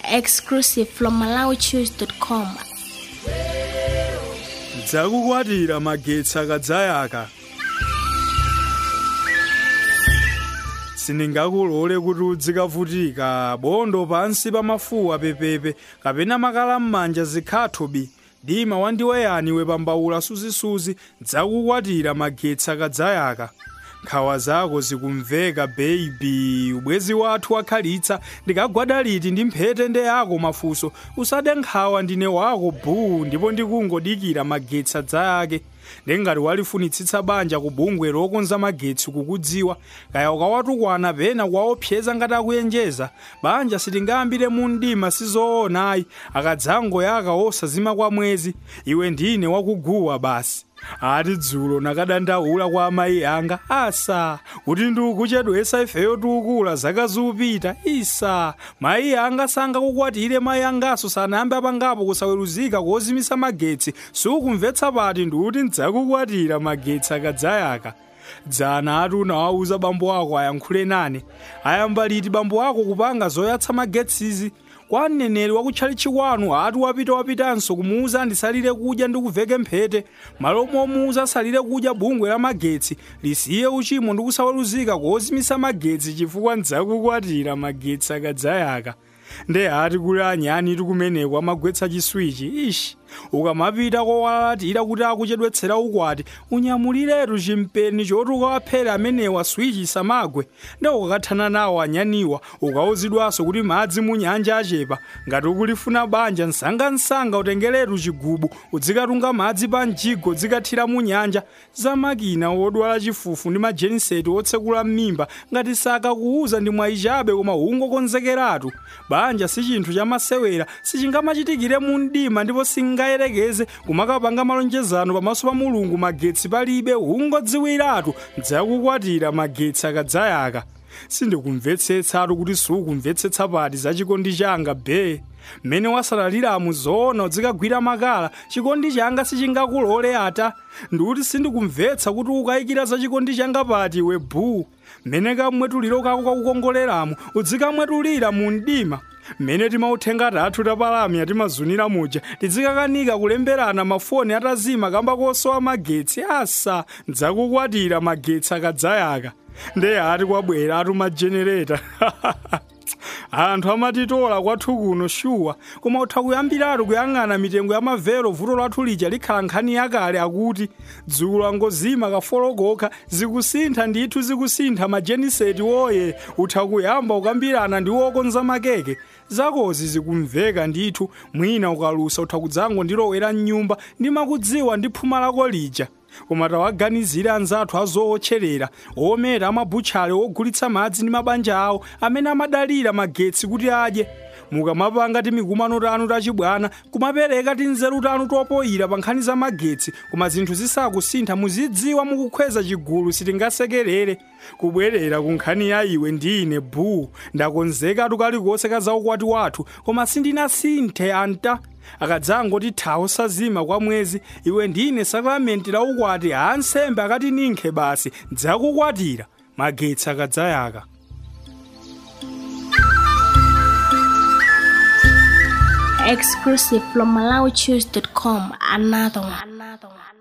exclusive from MalawiChoose.com. dzakukwatira magetsi akadzayaka sindingakulole kuti udzikavutika bondo pansi pa mafuwa pepepe kapena makala m'manja zikhathobi dima wandiweyani wepambaula suzisuzi dzakukwatira magetsi akadzayaka nkhawa zako zikumveka baby ubwezi wathu wakhalitsa ndikagwada liti ndi mphete nde yako mafuso usade nkhawa ndine wako buu ndipo ndikungodikira magetsi adzayake ndengati walifunitsitsa banja ku bungwe lokonza magetsi kukudziwa kaya ukawatukwana pena kuwaopseza ngati akuyenjeza banja sitingayambire mu mdima sizoonayi akadzangoyaka osazima kwa mwezi iwe ndine wakuguwa basi ati dzulo nakadandaula kwa amayi anga asa kuti ndikuchedwesa ifeyo tikukula zaka ziupita isa mayi anga sangakukwatire mayi angaso sanayambe apangapo kusaweruzika kozimisa magetsi sukumvetsa pati ndikuti ndidzakukwatira magetsi akadzayaka dzana ati unawawuza bambo ako ayankhule nane ayamba liti bambo ako kupanga zoyatsa magetsizi kwa mneneri wakutchalichi kwanu ati wapita wapitanso kumuuza ndisalire kudya ndi kuveke mphete malo momuuza asalire kudya bungwe la magetsi lisiye uchimo ndi kusaweruzika kozimisa magetsi chifukwa ndidzakukwatira magetsi akadzayaka nde ati kuli anyani tikumeneko amagwetsa chiswichi ishi ukamapita kowalatira kuti akuchedwetsera ukwati unyamuliretu chimpeni choti ukawaphere amenewa swichi samagwe nde ukakathana nawo anyaniwa ukawuzidwanso kuti madzi mu nyanja achepa ngati ukulifuna banja msangamsanga utengeretu chigubu udzikatunga madzi pa mjigo dzikathira mu nyanja zamakina wodwala chifufu ndi majeniseti otsekula m'mimba ngati sakakuuza ndi mwayichabe koma ungokonzekeratu banja si chinthu chamasewera sichingamachitikire mu mdima ndipo singayerekeze kumakapanga malonjezano pamaso pa mulungu magetsi palibe ungodziwiratu ndidzakukwatira magetsi akadzayaka sindikumvetsetsatu kuti sukumvetsetsa pati za chikondi changa be mmene wasalaliramu zoona udzikagwira makala chikondi changa sichingakulole ata ndikuti sindikumvetsa kuti ukayikira za chikondi changa pati iwe buu mmene kamwetuliro kako kakukongoleramu udzikamwetulira mu mdima mmene timauthenga tathu tapalamya timazunira muja tidzikakanika kulemberana mafoni atazima kamba kosowa magetsi asa ndidzakukwatira magetsi akadzayaka nde ati kwabwera atu majenereta anthu amatitola kwathu kuno shuwa koma utha kuyambiratu kuyang'ana mitengo ya mavero vuto lathu lija likhala nkhani yakale akuti dzulo angozima kafolokoka zikusintha ndithu zikusintha majeniseti woye utha kuyamba ukambirana ndi wokonza makeke zakozi zikumveka ndithu mwina ukalusa utha kudzango ndilowera mnyumba ndimakudziwa ndi phuma lako lija koma tawaganizire anzathu azootcherera ometa amabutchale ogulitsa madzi ndi mabanja awo amene amadalira magetsi kuti adye mukamapanga timikumano tanu tachibwana kumapereka tinzeru tanu topoyira pa nkhani za magetsi koma zinthu zisakusintha muzidziwa mukukhweza chigulu sitingasekerere kubwerera ku nkhani ya iwe ndine buu ndakonzekatu kalikonse ka zaukwati wathu koma sindinasinthe anta akadzangoti thawo sazima kwa mwezi iwe ndine sakramenti la ukwati ansembe akati ninkhe basi dzakukwatira magetsi akadzayaka Exclusive from MalawiChoose.com. Another one. Another one.